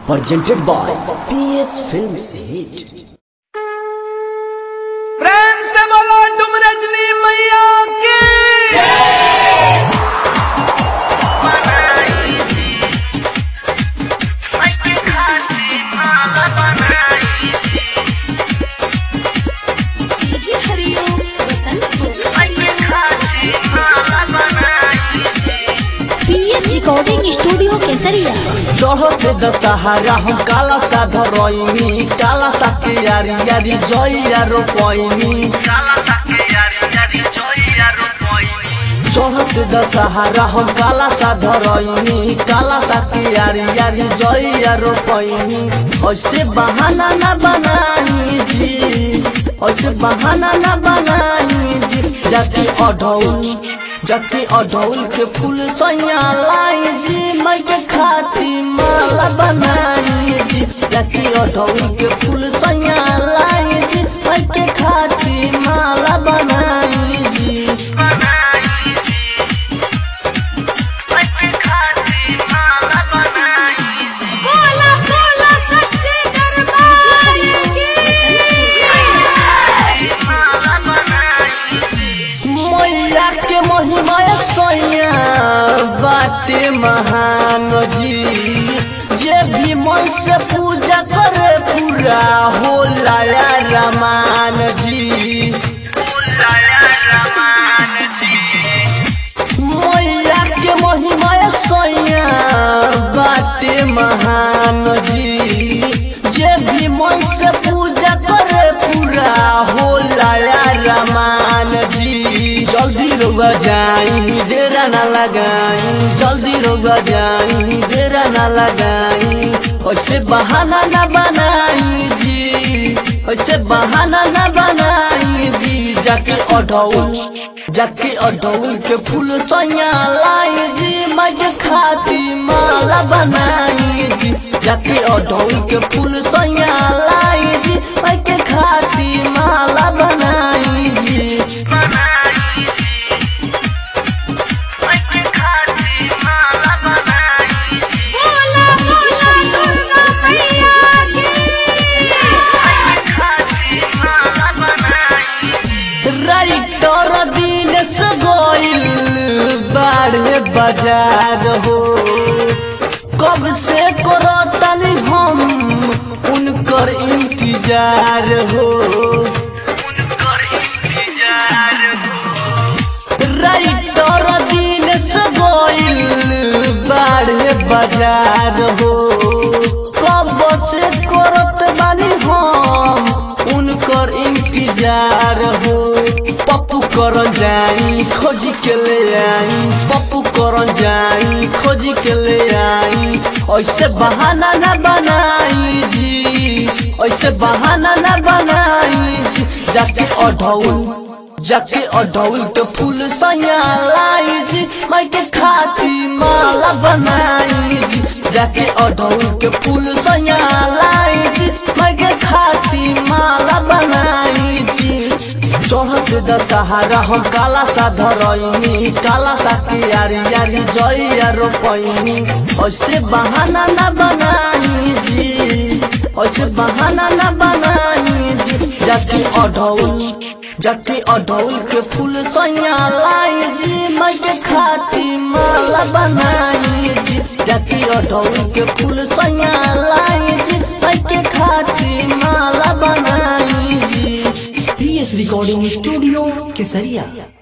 presented by PS Films Hit. प्रेम से बोलो तुम रजनी मैया की जी Hariom Basant PS recording studio Kesariya चढ़त दशहरा हम काला सा धरइनी काला सा के यारी यारी जइया रोपइनी चढ़त दशहरा हम काला सा धरइनी काला सा के यारी यारी जइया रोपइनी ऐसे बहाना न बनाई जी ऐसे बहाना न बनाई जी जाके अढौल जाके अढौल के फूल सैया लाई जी मैं के खाती माला बनाई जी जाके अढौल के फूल सैया लाई जी मैं के खाती माला बनाई जी बोला बोला सच्चे दरबार मैया के महिमा सैया बाटे महान जी जे भी मन से पूजा करे पूरा होला या रमान जी मैया के महिमा सैया बाटे महान जी जे भी मन से पूजा करे पूरा होला या रमान जी जल्दी रोगा जाई देरा ना लगाई जल्दी रोगा जाई देरा ना लगाई ऐसे बहाना ना बनाई जी ऐसे बहाना ना बनाई जी जाके अढौल जाके अढौल के फूल सैया लाई जी मैं के खाती माला बनाई जी जाके अढौल के फूल सैया लाई जी मैं के खाती माला बनाई जी बोला बोला दुर्गा मैया राइटर दिन से गोइल बाढ़े बाजार हो कब से करो तनी हम उनकर इंतजार हो राइटर दिन से गोइल बाढ़े बाजार हो कब से करत बानी हम उनकर इंतजार हो पप्पू करन जाई खोज के ले आई पप्पू करन जाई खोज के ले आई ऐसे बहाना न बनाई जी ऐसे बहाना न बनाई जी जाके अढौल जाके अढौल के फूल सैया लाई जी मैं के खाती माला बनाई जी जाके अढौल के फूल सैया लाई जी मैं के खाती माला बनाई जी चढ़त दशहरा हम काला सा धरइनी काला सा के यारी यारी जइया रोपइनी ऐसे बहाना न बनाई जी ऐसे बहाना न बनाई जी जाके अढौल जाके अढौल के फूल सैया लाई जी मैं के खाती माला बनाई जी जाके अढौल के फूल सैया लाई जी मैं के खाती माला बनाई जी PS Recording Studio Kesaria.